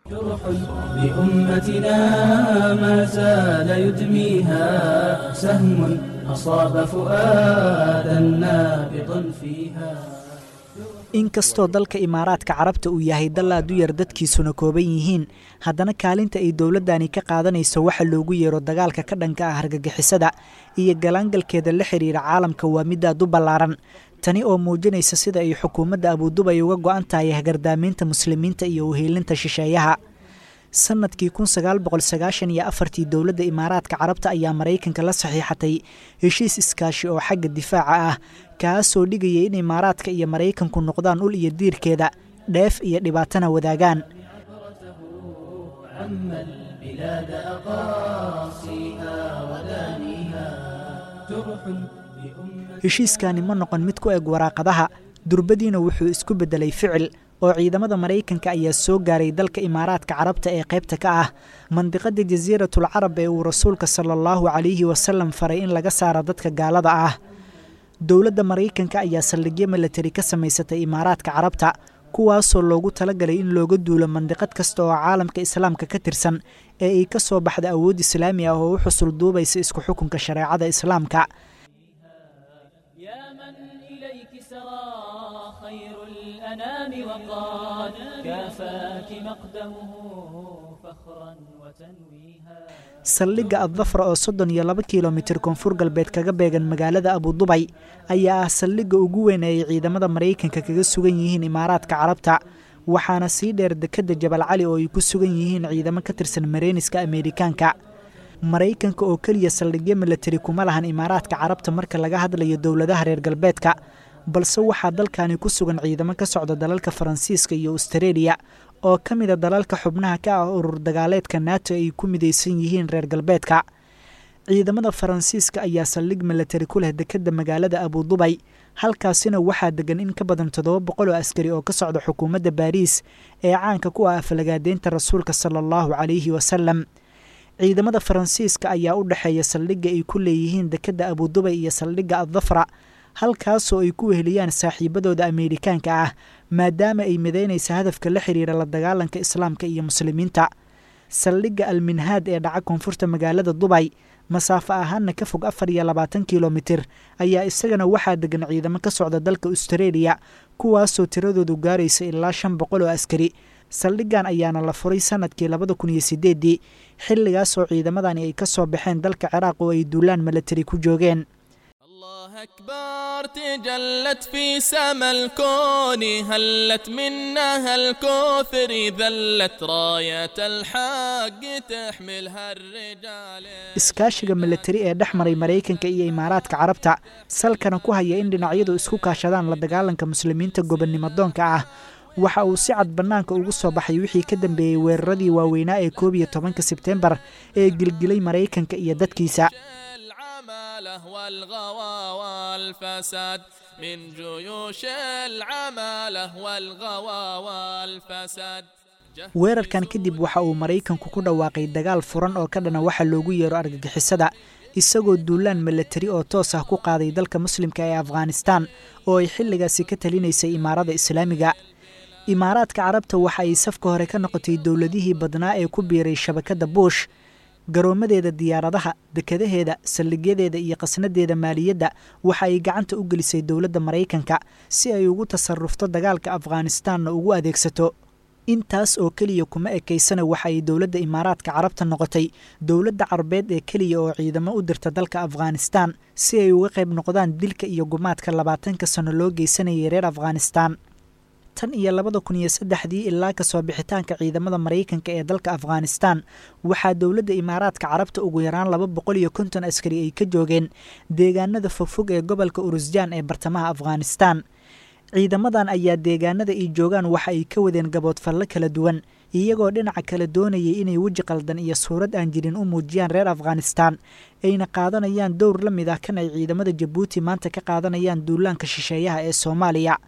جرح بأمتنا ما زال يدميها سهم أصاب فؤادا نابضا فيها inkastoo dalka imaaraadka carabta uu yahay dal aad u yar dadkiisuna kooban yihiin haddana kaalinta ay dowladdani ka qaadanayso waxa loogu yeero dagaalka ka dhanka ah hargagixisada iyo galaangalkeeda la xiriira caalamka waa midaad u ballaaran tani oo muujinaysa sida ay xukuumadda abuudubay uga go-an tahay hagardaamiinta muslimiinta iyo uhiilinta shisheeyaha sanadkii kun sagaal boqol sagaashan iyo afartii dowladda imaaraadka carabta ayaa maraykanka la saxiixatay heshiis iskaashi oo xagga difaaca ah kaasoo dhigayay in imaaraadka iyo maraykanku noqdaan ul iyo diirkeeda dheef iyo dhibaatana wadaagaan عم البلاد أقاصيها ودانيها جرح بأمة heshiiskani ma noqon mid ku eg waraaqadaha durbadiina wuxuu isku beddelay ficil oo ciidamada maraykanka ayaa soo gaaray dalka imaaraadka carabta ee qaybta ka ah mandiqada jasiiratul carab ee uu rasuulka sala allahu calayhi wasalam faray in laga saaro dadka gaalada ah dowladda maraykanka ayaa saldhigyo milatari ka samaysatay imaaraadka carabta kuwaasoo loogu talagalay in looga duulo mandiqad kasta oo caalamka islaamka ka tirsan ee ay ka soo baxda awood islaami ah oo u xusul duubaysa isku xukunka shareecada islaamka يا من إليك سرى خير الأنام وقال كافاك مقدمه فخرا وتنويها saldhigga addafra oo soddon iyo laba kilomitir koonfur galbeed kaga beegan magaalada abudubay ayaa ah saldhigga ugu weyn ee ay ciidamada maraykanka kaga sugan yihiin imaaraadka carabta waxaana sii dheer dekedda jabal cali oo ay ku sugan yihiin ciidamo ka tirsan mareyniska ameerikaanka maraykanka oo keliya saldhigyo milatari kuma lahan imaaraadka carabta marka laga hadlayo dowladaha reer galbeedka balse waxaa dalkani ku sugan ciidamo ka socda dalalka faransiiska iyo astareeliya oo ka mida dalalka xubnaha ka ah urur dagaaleedka nato ay ku midaysan yihiin reer galbeedka ciidamada faransiiska ayaa saldhig milatari ku leh dekedda magaalada abudubay halkaasina waxaa degan in ka badan toddoba boqol oo askari oo ka socda xukuumadda baariis ee caanka ku ah afalagaadeynta rasuulka sala allahu calayhi wasalam ciidamada faransiiska ayaa u dhexeeya saldhigga ay ku leeyihiin dekedda abudubay iyo saldhigga addafra halkaasoo ay ku weheliyaan saaxiibadooda ameerikaanka ah maadaama ay midaynaysa hadafka la xiriira la dagaalanka islaamka iyo muslimiinta saldhigga alminhaad ee dhaca koonfurta magaalada dubay masaafo ahaanna ka fog afar iyo labaatan kilomitir ayaa isagana waxaa degan ciidamo ka socda dalka astareeliya kuwaasoo tiradoodu gaaraysa ilaa shan boqol oo askari saldhiggan ayaana la furay sanadkii labada kun iyo sideeddii xilligaasoo ciidamadani ay ka soo baxeen dalka ciraaq oo ay duulaan milatari ku joogeen الله أكبر تجلت في سما الكون هلت منها الكوثر ذلت راية الحق تحملها الرجال iskaashiga milatari ee dhex maray maraykanka iyo imaaraadka carabta salkana ku haya in dhinacyadu isku kaashadaan la dagaalanka muslimiinta gobonnimo doonka ah waxa uu si cad bannaanka ugu soo baxay wixii ka dambeeyey weeraradii waaweynaa ee koob iyo tobanka sebtembar ee gilgilay maraykanka iyo dadkiisa العمالة والغوى والفساد من جيوش العمالة والغوى والفساد weerarkan kadib waxa uu maraykanku ku dhawaaqay dagaal furan oo ka dhana waxa loogu yeero argagixisada isagoo duulaan milatari oo toos ah ku qaaday dalka muslimka ee afghanistan oo ay xilligaasi ka talinaysay imaarada islaamiga imaaraadka carabta waxa ay safka hore ka noqotay dowladihii badnaa ee ku biiray shabakadda buush garoomadeeda diyaaradaha dekadaheeda saldhigyadeeda iyo qasnadeeda maaliyadda waxa ay gacanta u gelisay dowladda maraykanka si ay ugu tasarufto dagaalka afghanistanna ugu adeegsato intaas oo keliya kuma ekaysana waxa ay dowladda imaaraadka carabta noqotay dowladda carabeed ee keliya oo ciidamo u dirta dalka afghanistan si ay uga qayb noqdaan dilka iyo gumaadka labaatanka sano loo geysanayay reer afghanistan tan iyo labada kun iyo saddexdii ilaa kasoo bixitaanka ciidamada maraykanka ee dalka afghanistan waxaa dowladda imaaraadka carabta ugu yaraan laba boqol iyo konton askari ay ka joogeen deegaanada fogfog ee gobolka urusjaan ee bartamaha afghanistan ciidamadan ayaa deegaanada ay joogaan waxa ay ka wadeen gaboodfallo kala duwan iyagoo dhinaca kale doonayay inay weji qaldan iyo suurad aan jirin u muujiyaan reer afghanistan ayna qaadanayaan dowr la mid ah kan ay ciidamada jabuuti maanta ka qaadanayaan duulaanka shisheeyaha ee soomaaliya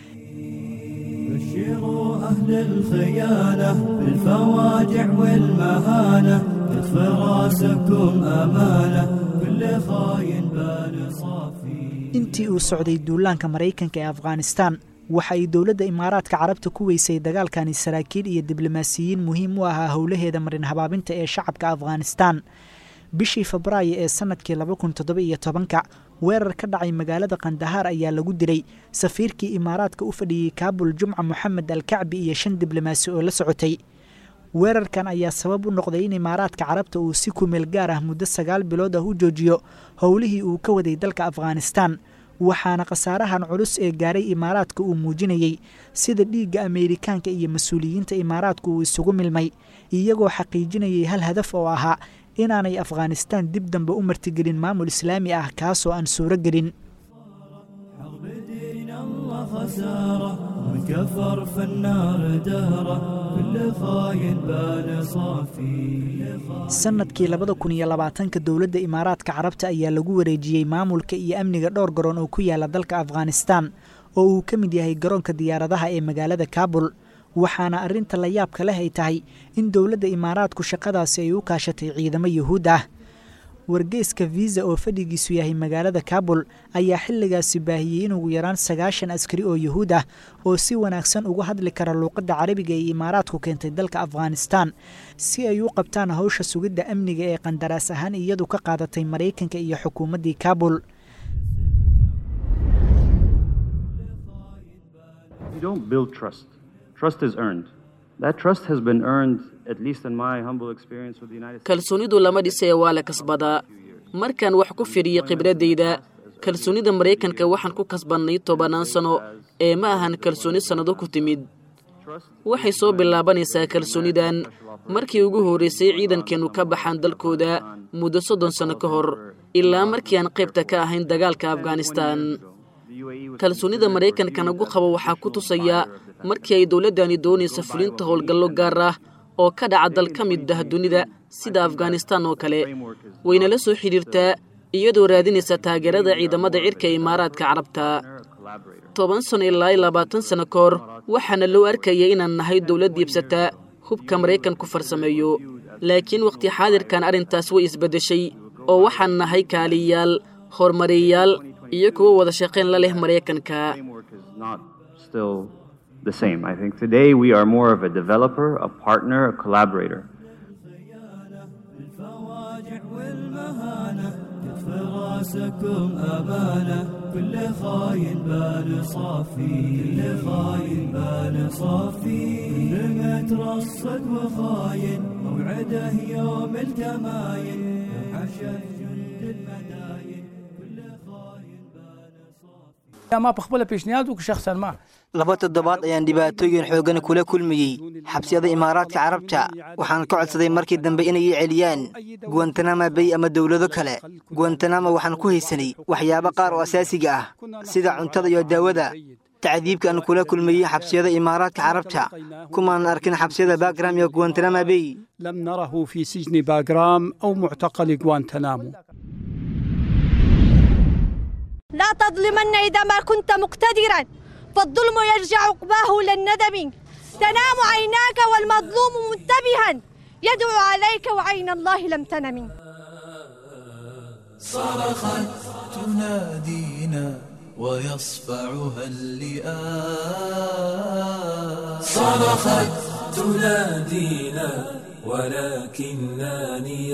بشروا أهل الخيانة بالفواجع والمهانة يطفي راسكم أمانة كل خاين بال صافي intii uu socday duulaanka maraykanka ee afghanistan waxa ay dowladda imaaraadka carabta ku weysay dagaalkani saraakiil iyo diblomaasiyiin muhiim u ahaa howlaheeda marin habaabinta ee shacabka afghanistan bishii febraayo ee sanadkii laba kun toddoba iyo tobanka weerar ka dhacay magaalada kandahaar ayaa lagu dilay safiirkii imaaraadka u fadhiyey kaabul jumca moxamed alkacbi iyo shan diblomaasi oo la socotay weerarkan ayaa sabab u noqday in imaaraadka carabta uu si kumeel gaar ah muddo sagaal bilood ah u joojiyo howlihii uu ka waday dalka afghanistan waxaana khasaarahan culus ee gaaray imaaraadka uu muujinayey sida dhiigga ameerikaanka iyo mas-uuliyiinta imaaraadku uu isugu milmay iyagoo xaqiijinayay hal hadaf oo ahaa inaanay afghanistan dib dambe u martigelin maamul islaami ah kaasoo aan suuro gelin حرب دين الله خسارة من كفر فالنار دهرة كل خاين بان صافي sanadkii labada kun iyo labaatanka dowladda imaaraadka carabta ayaa lagu wareejiyey maamulka iyo amniga dhowr garoon oo ku yaala dalka afghanistan oo uu ka mid yahay garoonka diyaaradaha ee magaalada kaabul waxaana arrinta la yaabka leh ay tahay in dowladda imaaraadku shaqadaasi ay u kaashatay ciidamo yuhuud ah wargeyska viisa oo fadhigiisu yahay magaalada kaabul ayaa xilligaasi baahiyey in ugu yaraan sagaashan askari oo yuhuud ah oo si wanaagsan uga hadli kara luuqadda carabiga ee imaaraadku keentay dalka afghanistan si ay u qabtaan howsha sugidda amniga ee qandaraas ahaan iyadu ka qaadatay maraykanka iyo xukuumaddii kaabul You don't build trust. Trust is earned. That trust has been earned, at least in my humble experience with the United States. kalsoonidu lama dhisee waa la kasbadaa markaan wax ku fidhiyo khibradayda kalsoonida maraykanka waxaan ku kasbannay tobannaan sano ee ma ahan kalsooni sannado ku timid waxay soo bilaabanaysaa kalsoonidan markii ugu horraysay ciidankeennu ka baxaan dalkooda muddo soddon sanno ka hor ilaa markii aan qaybta ka ahayn dagaalka afghanistan kalsoonida maraykanka nagu qabo waxaa ku tusaya markii ay dowladdani doonaysa fulinta howlgallo gaar ah oo ka dhaca dal ka mid ah dunida sida afghanistan oo kale wayna la soo xidhiirtaa iyadoo raadinaysa taageerada ciidamada cirka ee imaaraadka carabta toban sano ilaa labaatan sano ka hor waxaana loo arkaya inaan nahay dowlad diibsata hubka maraykanku farsameeyo laakiin wakhti xaadirkan arrintaas way isbeddeshay oo waxaan nahay kaaliyayaal horumareeyaal iyo kuwo wada shaqayn la leh maraykanka framework is not still the same. I think today we are more of a developer, a partner, a collaborator. الفواجع والمهانة كتف راسكم أمانة كل خاين بال صافي كل خاين بال صافي كل مترصد وخاين موعده يوم الكماين حشد جند المداين كل خاين بال صافي ما بخبله پیشنهاد وک شخصا ما laba toddobaad ayaan dhibaatooyin xoogan kula kulmayey xabsiyada imaaraadka carabta waxaan ka codsaday markii dambe inay ii celiyaan guwantanama bay ama dowlado kale guwantanama waxaan ku haysanay waxyaabo qaar oo asaasiga ah sida cuntada iyo daawada tacdiibka aan kula kulmayey xabsiyada imaaraadka carabta kumaanan arkin xabsiyada bagram iyo guwantanama bay لم نره في سجن باغرام أو معتقل غوانتنامو لا تظلمن إذا ما كنت مقتدرا فالظلم يرجع عقباه للندم تنام عيناك والمظلوم منتبها يدعو عليك وعين الله لم تنم صرخت تنادينا ويصفعها اللئام صرخت تنادينا ولكننا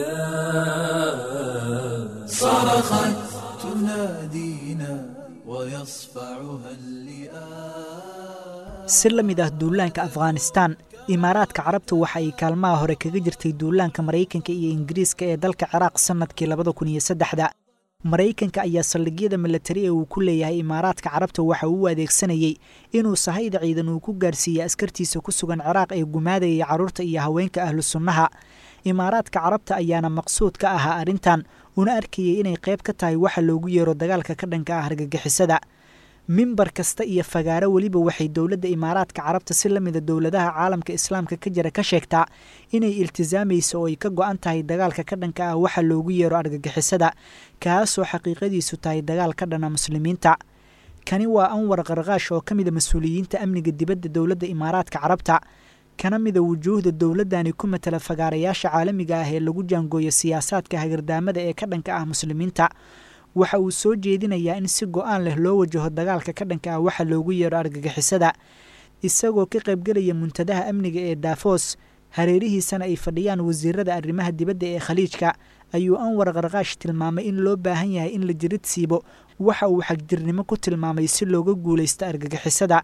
نيام صرخت تنادينا ويصفعها اللئام si la mid ah duulaanka afghanistan imaaraadka carabta waxa ay kaalmaha hore kaga jirtay duulaanka maraykanka iyo ingiriiska ee dalka ciraaq sannadkii labada kun iyo saddexda maraykanka ayaa saldhigyada milatari ee uu ku leeyahay imaaraadka carabta waxa uu u adeegsanayey inuu sahayda ciidan uu ku gaarsiiyey askartiisa ku sugan ciraaq ee gumaadayay carruurta iyo haweenka ahlu sunnaha imaaraadka carabta ayaana maqsuud ka ahaa arrintan una arkayay inay qayb ka tahay waxa loogu yeero dagaalka ka dhanka ah argagixisada mimbar kasta iyo fagaaro weliba waxay dowladda imaaraadka carabta si la mida dowladaha caalamka islaamka ka jira ka sheegtaa inay iltisaamayso oo ay ka go-an tahay dagaalka ka dhanka ah waxa loogu yeero argagixisada kaasoo xaqiiqadiisu tahay dagaal ka dhana muslimiinta kani waa anwar qarqaash oo ka mida mas-uuliyiinta amniga dibadda dowladda imaaraadka carabta kana mida wujuuhda dowladdani ku matala fagaarayaasha caalamiga ah ee lagu jaangooyo siyaasaadka hagardaamada ee ka dhanka ah muslimiinta waxa uu soo jeedinayaa in si go-aan leh loo wajaho dagaalka ka dhanka ah waxa loogu yeero argagixisada isagoo ka qaybgelaya muntadaha amniga ee daafos hareerihiisana ay fadhiyaan wasiirada arrimaha dibadda ee khaliijka ayuu anwar qarqaash tilmaamay in loo baahan yahay in la jirid siibo waxa uu xagjirnimo ku tilmaamay si looga guulaysto argagixisada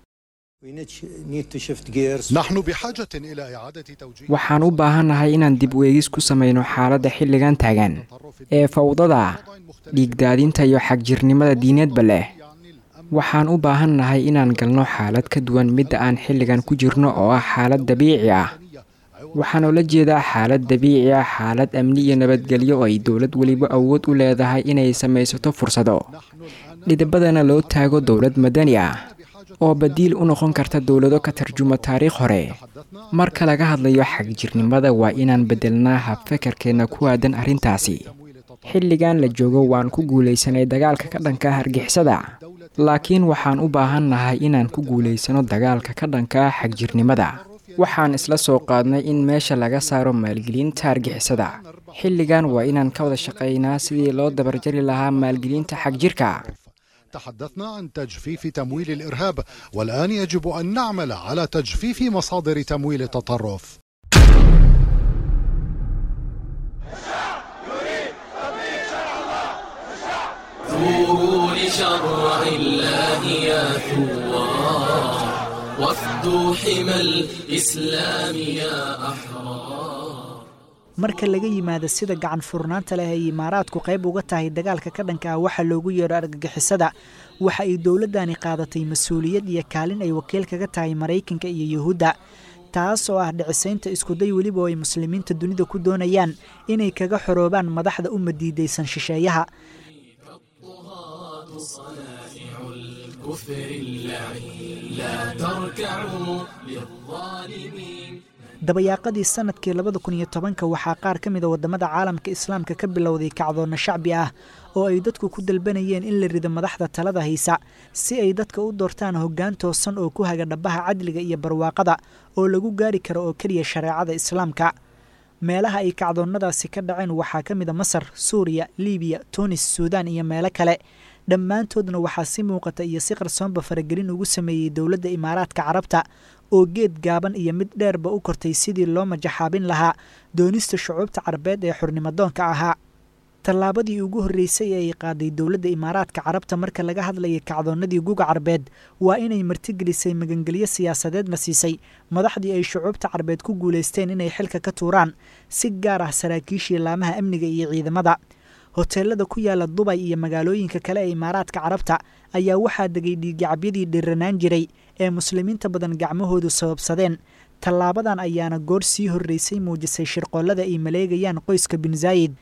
waxaan u baahannahay inaan dib u eegis ku samayno xaaladda xilligan taagan ee fawdada dhiigdaadinta iyo xagjirnimada diineedba leh waxaan u baahannahay inaan galno xaalad ka duwan midda aan xilligan ku jirno oo ah xaalad dabiici ah waxaan ula jeedaa xaalad dabiici ah xaalad amni iyo nabadgelyo oo ay dowlad weliba awood u leedahay inay samaysato fursado dhidibadana loo taago dowlad madani ah oo badiil u noqon karta dowlado ka tarjuma taariikh hore marka laga hadlayo xagjirnimada waa inaan beddelnaa habfekerkeenna ku aadan arrintaasi xilligan la joogo waan ku guulaysanay dagaalka ka dhanka ah argixisada laakiin waxaan u baahannahay inaan ku guulaysano dagaalka ka dhanka ah xagjirnimada waxaan isla soo qaadnay in meesha laga saaro maalgelinta argixisada xilligan waa inaan ka wada shaqaynaa sidii loo dabarjari lahaa maalgelinta xagjirka تحدثنا عن تجفيف تمويل الارهاب والان يجب ان نعمل على تجفيف مصادر تمويل التطرف ثوروا لشرع الله يا ثوار وافدوا حمى الإسلام يا أحرار marka laga yimaado sida gacan furnaanta leh ay imaaraadku qayb uga tahay dagaalka ka dhanka ah waxa loogu yeedho argagixisada waxa ay dowladdani qaadatay mas-uuliyad iyo kaalin ay wakiil kaga tahay maraykanka iyo yuhuudda taas oo ah dhicisaynta iskuday weliba oo ay muslimiinta dunida ku doonayaan inay kaga xoroobaan madaxda u madiidaysan shisheeyaha dabayaaqadii sanadkii labada kun iyo tobanka waxaa qaar ka mid a waddamada caalamka islaamka ka bilowday kacdoonna shacbi ah oo ay dadku ku dalbanayeen in la rido madaxda talada haysa si ay dadka u doortaan hoggaan toosan oo ku haga dhabbaha cadliga iyo barwaaqada oo lagu gaari karo oo keliya shareecada islaamka meelaha ay kacdoonnadaasi ka dhaceen waxaa ka mid a masar suuriya libiya tunis suudaan iyo meelo kale dhammaantoodna waxaa si muuqata iyo si qarsoonba faragelin ugu sameeyey dowladda imaaraadka carabta oo geed gaaban iyo mid dheerba u kortay sidii loo majaxaabin lahaa doonista shucuubta carabeed ee xurnimadoonka ahaa tallaabadii ugu horreysay ee ay qaaday dowladda imaaraadka carabta marka laga hadlayay kacdoonnadii guga carbeed waa inay martigelisay magangelyo siyaasadeedna siisay madaxdii ay shucuubta carbeed ku guulaysteen inay xilka ka tuuraan si gaar ah saraakiishii laamaha amniga iyo ciidamada hoteelada ku yaala dubay iyo magaalooyinka kale ee imaaraadka carabta ayaa waxaa degay dhiigacabyadii dhiranaan jiray ee muslimiinta badan gacmahoodu sababsadeen tallaabadan ayaana goor sii horreysay muujisay shirqoollada ay maleegayaan qoyska bin zaayid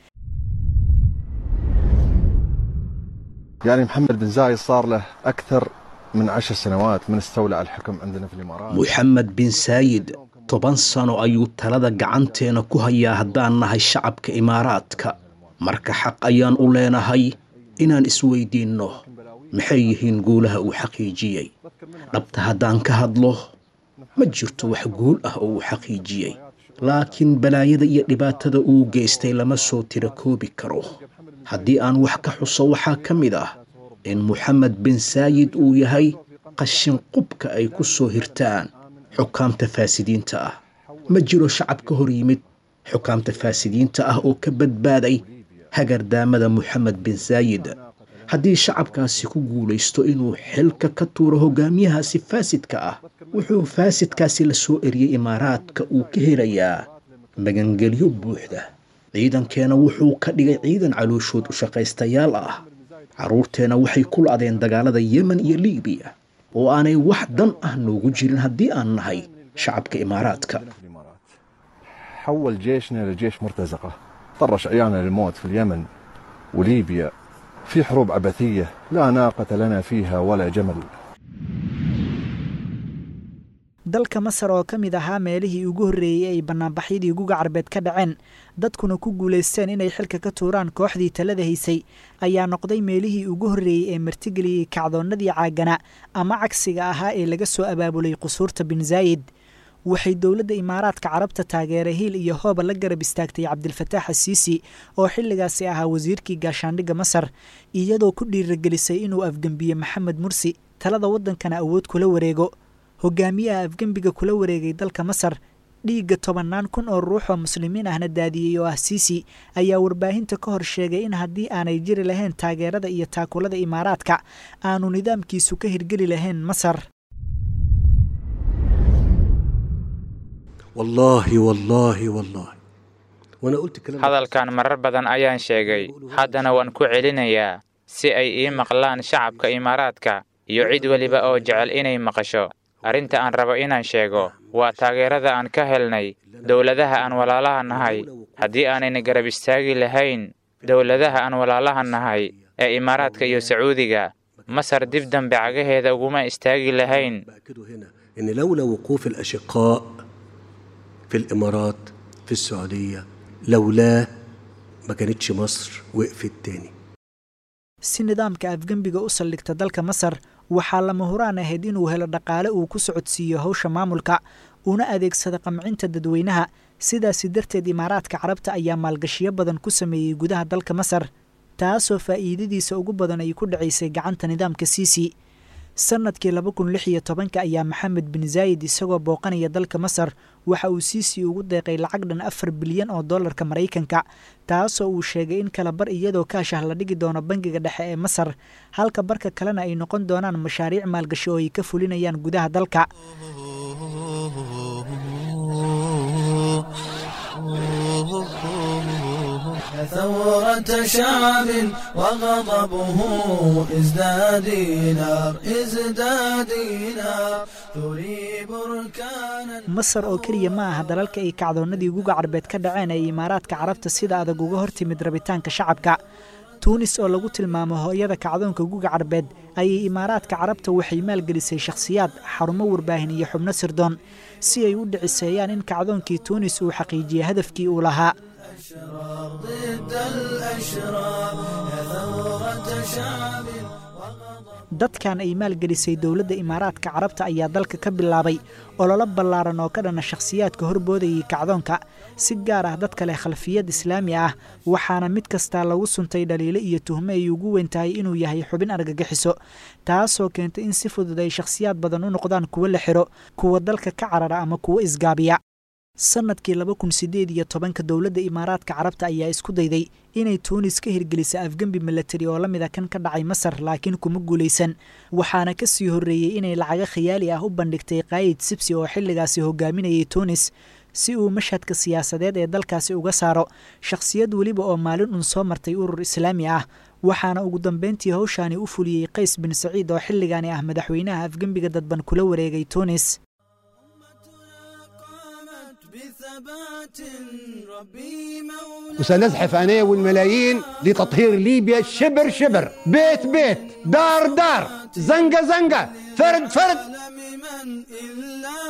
يعني محمد بن زايد صار له أكثر من عشر سنوات من استولى الحكم عندنا في الإمارات محمد بن سايد toban sano ayuu talada gacanteena ku hayaa haddaan nahay shacabka imaaraadka marka xaq ayaan u leenahay inaan isweydiinno maxay yihiin guulaha uu xaqiijiyey dhabta haddaan ka hadlo ma jirto wax guul ah oo uu xaqiijiyey laakiin balaayada iyo dhibaatada uu geystay lama soo tira koobi karo haddii aan wax ka xuso waxaa ka mid ah in moxamed bin saayid uu yahay qashin qubka ay ku soo hirtaan xukaamta faasidiinta ah ma jiro shacab ka hor yimid xukaamta faasidiinta ah oo ka badbaaday hagardaamada moxamed bin saayid haddii shacabkaasi ku guulaysto inuu xilka ka tuuro hogaamiyahaasi faasidka ah wuxuu faasidkaasi la soo eriyey imaaraadka uu ka helayaa magangelyo buuxda ciidankeena wuxuu ka dhigay ciidan calooshood u shaqaystayaal ah carruurteena waxay ku la'deen dagaalada yemen iyo libiya oo aanay wax dan ah noogu jirin haddii aan nahay shacabka imaaraadka حول جيشنا لجيش مرتزقة طرش عيالنا للموت في اليمن وليبيا في حروب عبثية لا ناقة لنا فيها ولا جمل dalka masar oo ka mid ahaa meelihii ugu horreeyey ay bannaanbaxyadii guga carbeed ka dhaceen dadkuna ku guulaysteen inay xilka ka tuuraan kooxdii talada haysay ayaa noqday meelihii ugu horreeyey ee martigeliyey kacdoonnadii caagana ama cagsiga ahaa ee laga soo abaabulay qusuurta bin zaayid waxay dowladda imaaraadka carabta taageere hiil iyo hooba la garab istaagtay cabdilfataax asiisi oo xilligaasi ahaa wasiirkii gaashaandhigga masar iyadoo ku dhiiragelisay inuu afgembiye maxamed mursi talada waddankana awood kula wareego hogaamiyaha afgembiga kula wareegay dalka masar dhiigga tobannaan kun oo ruux oo muslimiin ahna daadiyey oo ah siisi ayaa warbaahinta ka hor sheegay in haddii aanay jiri lahayn taageerada iyo taakulada imaaraadka aanu nidaamkiisu ka hirgeli lahayn masar wallaahi wallaahi wallaahi hadalkan marar badan ayaan sheegay haddana waan ku celinayaa si ay ii maqlaan shacabka imaaraadka iyo cid weliba oo jecel inay maqasho arrinta aan rabo inaan sheego waa taageerada aan ka helnay dowladaha aan walaalaha nahay haddii aanayna garab istaagi lahayn dowladaha aan walaalaha nahay ee imaaraadka iyo sacuudiga masar dib dambe cagaheeda uguma istaagi lahayn إن لولا وقوف الأشقاء في الإمارات في السعودية لولاه ما كانتش مصر وقفت تاني si nidaamka afgembiga u saldhigta dalka masar waxaa lama huraan ahayd inuu helo dhaqaale uu ku socodsiiyo howsha maamulka una adeegsada qamcinta dadweynaha sidaasi darteed imaaraadka carabta ayaa maalgashiyo badan ku sameeyey gudaha dalka masar taasoo faa'iidadiisa ugu badan ay ku dhacaysay gacanta nidaamka siisi sanadkii laba kun lix iyo tobanka ayaa maxamed bin zaayid isagoo booqanaya dalka masar waxa uu siisi ugu deeqay lacag dhan afar bilyan oo dollarka maraykanka taasoo uu sheegay in kala bar iyadoo kaashah la dhigi doono bangiga dhexe ee masar halka barka kalena ay noqon doonaan mashaariic maalgashi oo ay ka fulinayaan gudaha dalka ثورة شعب وغضبه ازداد نار ازداد نار تري بركانا masar oo keliya ma aha dalalka ay kacdoonnadii guga carbeed ka dhaceen ee imaaraadka carabta sida adag uga hor timid rabitaanka shacabka tuunis oo lagu tilmaamo hooyada kacdoonka guga carbeed ayay imaaraadka carabta waxay maalgelisay shakhsiyaad xarumo warbaahin iyo xubno sirdoon si ay u dhiciseeyaan in kacdoonkii tuunis uu xaqiijiye hadafkii uu lahaa ضد الأشرار يا ثورة شعب dadkan ay maalgelisay dowladda imaaraadka carabta ayaa dalka ka bilaabay ololo ballaaran oo ka dhana shakhsiyaadka horboodayay kacdoonka si gaar ah dadka leh khalfiyad islaami ah waxaana mid kastaa lagu suntay dhaliilo iyo tuhmo ay ugu weyn tahay inuu yahay xubin argagixiso taasoo keentay in si fudud ay shakhsiyaad badan u noqdaan kuwo la xiro kuwa dalka ka carara ama kuwo isgaabiya sanadkii laba kun sideed iyo tobanka dowladda imaaraadka carabta ayaa isku dayday inay tuunis ka hirgelisa afgembi milatari oo la mid a kan ka dhacay masar laakiin kuma guulaysan waxaana ka sii horreeyey inay lacago khiyaali ah u bandhigtay kaayid sibsi oo xilligaasi hogaaminayay tuunis si uu mashhadka siyaasadeed ee dalkaasi uga saaro shakhsiyad weliba oo maalin un soo martay urur islaami ah waxaana ugu dambeyntii howshaani u fuliyey qays bin saciid oo xilligaani ah madaxweynaha afgembiga dadban kula wareegay tuunis وسنزحف أنا والملايين لتطهير ليبيا شبر شبر بيت بيت دار دار زنقة زنقة فرد فرد من إلا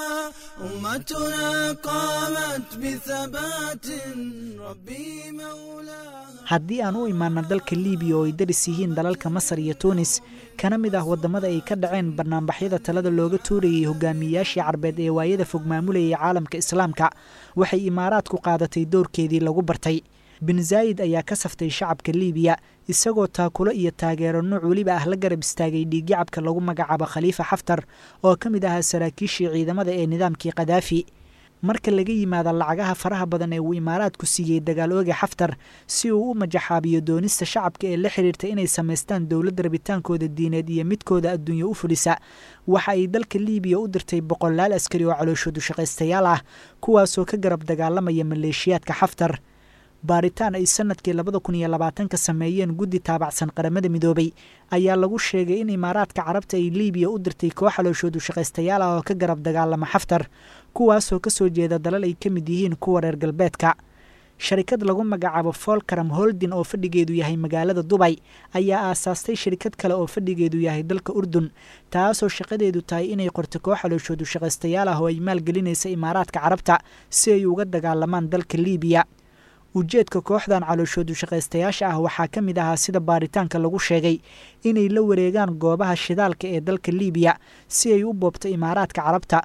أمتنا قامت بثبات ربي مولاها haddii aan u imaana dalka liibiya oo ay daris yihiin dalalka masar iyo tuunis kana mid ah waddamada ay ka dhaceen banaanbaxyada talada looga tuurayay hogaamiyayaashii carbeed ee waayada fog maamulayay caalamka islaamka waxay imaaraadku qaadatay doorkeedii lagu bartay bin zaayid ayaa ka saftay shacabka liibiya isagoo taakulo iyo taageero nuuc weliba ah la garab istaagay dhiigyacabka lagu magacaabo khaliifa xaftar oo ka mid ahaa saraakiishii ciidamada ee nidaamkii kadaafi marka laga yimaado lacagaha faraha badan ee uu imaaraadku siiyey dagaal ooga xaftar si uu u majaxaabiyo doonista shacabka ee la xiriirta inay samaystaan dowladda rabitaankooda diineed iyo midkooda adduunye u fulisa waxa ay dalka liibiya u dirtay boqolaal askari oo calooshoodu shaqaystayaal ah kuwaasoo ka garab dagaalamaya maleeshiyaadka xaftar baaritaan ay sanadkii labada kun iyo labaatanka sameeyeen guddi taabacsan qaramada midoobay ayaa lagu sheegay in imaaraadka carabta ay liibiya u dirtay koox calooshoodu shaqaystayaal ah oo ka garab dagaalama xaftar kuwaasoo ka soo jeeda dalal ay ka mid yihiin kuwa reer galbeedka sharikad lagu magacaabo folkaram holdin oo fadhigeedu yahay magaalada dubay ayaa aasaastay shirikad kale oo fadhigeedu yahay dalka urdun taasoo shaqadeedu tahay inay qorto koox calooshoodu shaqaystayaal ah oo ay maalgelinaysa imaaraadka carabta si ay uga dagaalamaan dalka liibiya ujeedka kooxdan calooshoodu shaqaystayaasha ah waxaa ka mid ahaa sida baaritaanka lagu sheegay inay la wareegaan goobaha shidaalka ee dalka liibiya si ay u boobto imaaraadka carabta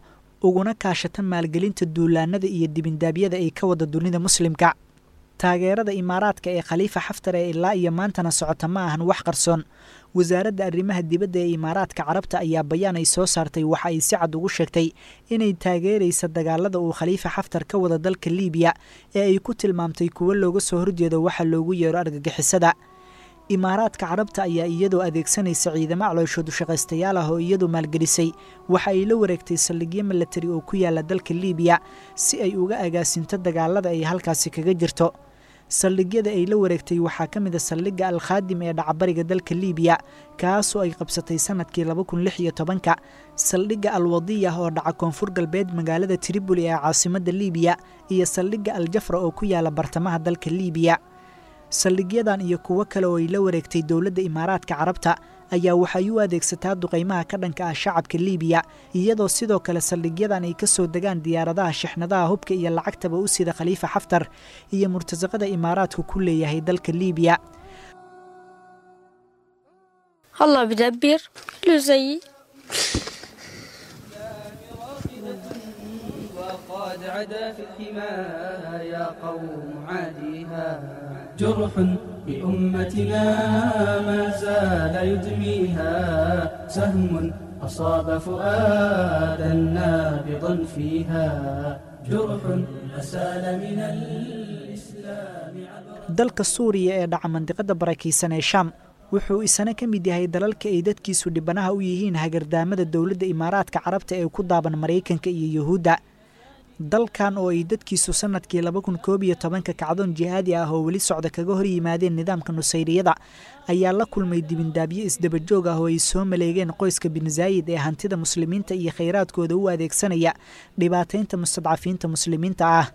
uguna kaashata maalgelinta duulaanada iyo dibindaabyada ay ka wada dunida muslimka taageerada imaaraadka ee khaliifa xaftar ee ilaa iyo maantana socota ma ahan wax qarsoon wasaaradda arrimaha dibadda ee imaaraadka carabta ayaa bayaan ay soo saartay waxa ay si cad ugu sheegtay inay taageeraysa dagaalada uu khaliifa xaftar ka wada dalka liibiya ee ay ku tilmaamtay kuwo looga soo horjeedo waxa loogu yeero argagixisada imaaraadka carabta ayaa iyadoo adeegsanaysa ciidamo calooshoodu shaqaystayaal ah oo iyadu maalgelisay waxa ay la wareegtay saldhigyo milatari oo ku yaala dalka liibiya si ay uga agaasinto dagaalada ay halkaasi kaga jirto saldhigyada ay la wareegtay waxaa ka mid a saldhigga alkhaadim ee dhacbariga dalka liibiya kaasoo ay qabsatay sanadkii laba kun lix iyo tobanka saldhigga alwadiya oo dhaca koonfur galbeed magaalada triboli ee caasimadda liibiya iyo saldhigga aljafra oo ku yaala bartamaha dalka liibiya saldhigyadan iyo kuwo kale oo ay la wareegtay dowladda imaaraadka carabta ayaa waxay u adeegsataa duqaymaha ka dhanka ah shacabka liibiya iyadoo sidoo kale saldhigyadan ay ka soo degaan diyaaradaha shixnadaha hubka iyo lacagtaba u sida khaliifa xaftar iyo murtasaqada imaaraadku ku leeyahay dalka liibiya الله بدبر له زي وقد عدا في الحماية يا قوم عاديها جرح بأمتنا ما زال يدميها سهم أصاب فؤادا نابضا فيها جرح أسال من الإسلام dalka suuriya ee dhaca mandiqada barakaysan ee shaam wuxuu isana ka mid yahay dalalka ay dadkiisu dhibanaha u yihiin hagardaamada dowladda imaaraadka carabta ee ku daaban maraykanka iyo yuhuudda dalkan oo ay dadkiisu sanadkii laba kun koob iyo tobanka kacdoon jihaadi ah oo weli socda kaga hor yimaadeen nidaamka nusayriyada ayaa la kulmay dibindaabyo isdabajoog ah oo ay soo maleegeen qoyska bin zaayid ee hantida muslimiinta iyo khayraadkooda u adeegsanaya dhibaataynta mustadcafiinta muslimiinta ah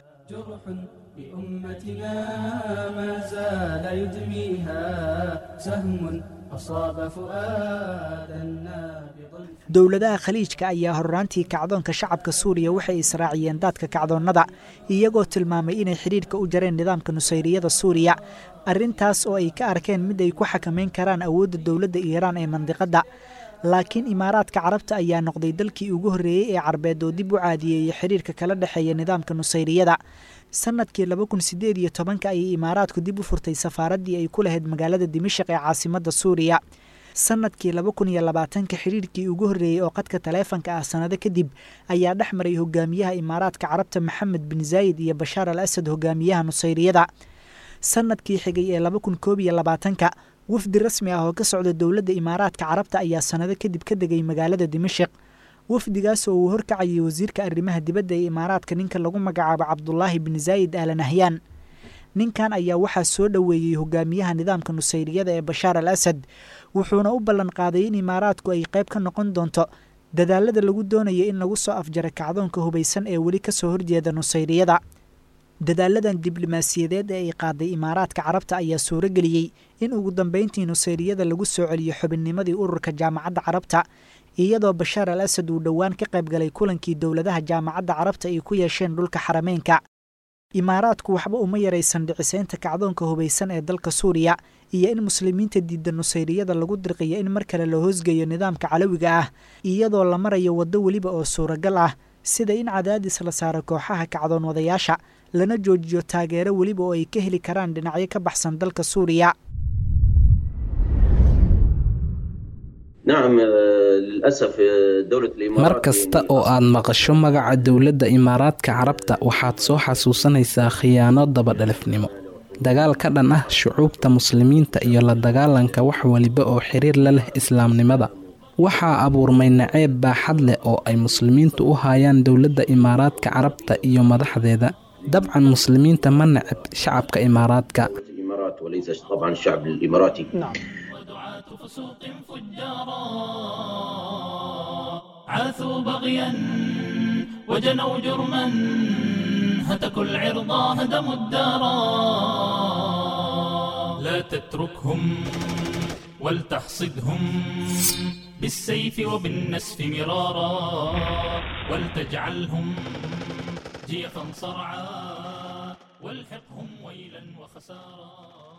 بأمتنا ما زال يدميها سهم أصاب فؤادا نابضا dowladaha khaliijka ayaa horraantii kacdoonka shacabka suuriya waxay israaciyeen daadka kacdoonnada iyagoo tilmaamay inay xidhiidhka u jareen nidaamka nusayriyada suuriya arrintaas oo ay ka arkeen mid ay ku xakamayn karaan awoodda dowladda iiraan ee mandiqadda laakiin imaaraadka carabta ayaa noqday dalkii ugu horreeyey ee carbeed oo dib u caadiyeeyey xidhiirka kala dhexeeya nidaamka nusayriyada sanadkii laba kun sideed iyo tobanka ayay imaaraadku dib u furtay safaaraddii ay ku lahayd magaalada dimashaq ee caasimadda suuriya sanadkii laba kun iyo labaatanka xidhiirkii ugu horreeyey oo qadka taleefanka ah sannado kadib ayaa dhex maray hogaamiyaha imaaraadka carabta maxamed bin zaayid iyo bashaar al asad hogaamiyaha nusayriyada sanadkii xigay ee laba kun koob iyo labaatanka wafdi rasmi ah oo ka socda dowladda imaaraadka carabta ayaa sannado kadib ka degay magaalada dimashaq wafdigaas oo uu horkacayay wasiirka arrimaha dibadda ee imaaraadka ninka lagu magacaabo cabdulaahi bin zaayid aala nahyaan ninkan ayaa waxaa soo dhoweeyey hogaamiyaha nidaamka nusayriyada ee bashaar al asad wuxuuna u ballan qaaday in imaaraadku ay qayb ka noqon doonto dadaalada lagu doonayo in lagu soo afjaro kacdoonka hubaysan ee weli ka soo horjeeda nusayriyada dadaaladan diblomaasiyadeed ee ay qaaday imaaraadka carabta ayaa suuro geliyey in ugu dambeyntii nusayriyada lagu soo celiyo xubinnimadii ururka jaamacadda carabta iyadoo bashaar al asad uu dhowaan ka qayb galay kulankii dowladaha jaamacadda carabta ay ku yeesheen dhulka xarameynka imaaraadku waxba uma yaraysan dhicisaynta kacdoonka hubaysan ee dalka suuriya iyo in muslimiinta diidda nusayriyada lagu dirqiyo in mar kale la hoosgeeyo nidaamka calawiga ah iyadoo la marayo waddo weliba oo suuragal ah sida in cadaadis la saaro kooxaha kacdoon wadayaasha lana joojiyo taageero weliba oo ay ka heli karaan dhinacyo ka baxsan dalka suuriya mar kasta oo aad maqasho magaca dowladda imaaraadka carabta waxaad soo xasuusanaysaa khiyaano dabadhalifnimo dagaal ka dhan ah shucuubta muslimiinta iyo la dagaalanka wax waliba oo xiriir la leh islaamnimada waxaa abuurmay naceeb baaxad leh oo ay muslimiintu u haayaan dowladda imaaraadka carabta iyo madaxdeeda dabcan muslimiinta ma neceb shacabka imaaraadka فسوق فجارا عاثوا بغيا وجنوا جرما هتكوا العرض هدموا الدارا لا تتركهم ولتحصدهم بالسيف وبالنسف مرارا ولتجعلهم جيفا صرعا والحقهم ويلا وخسارا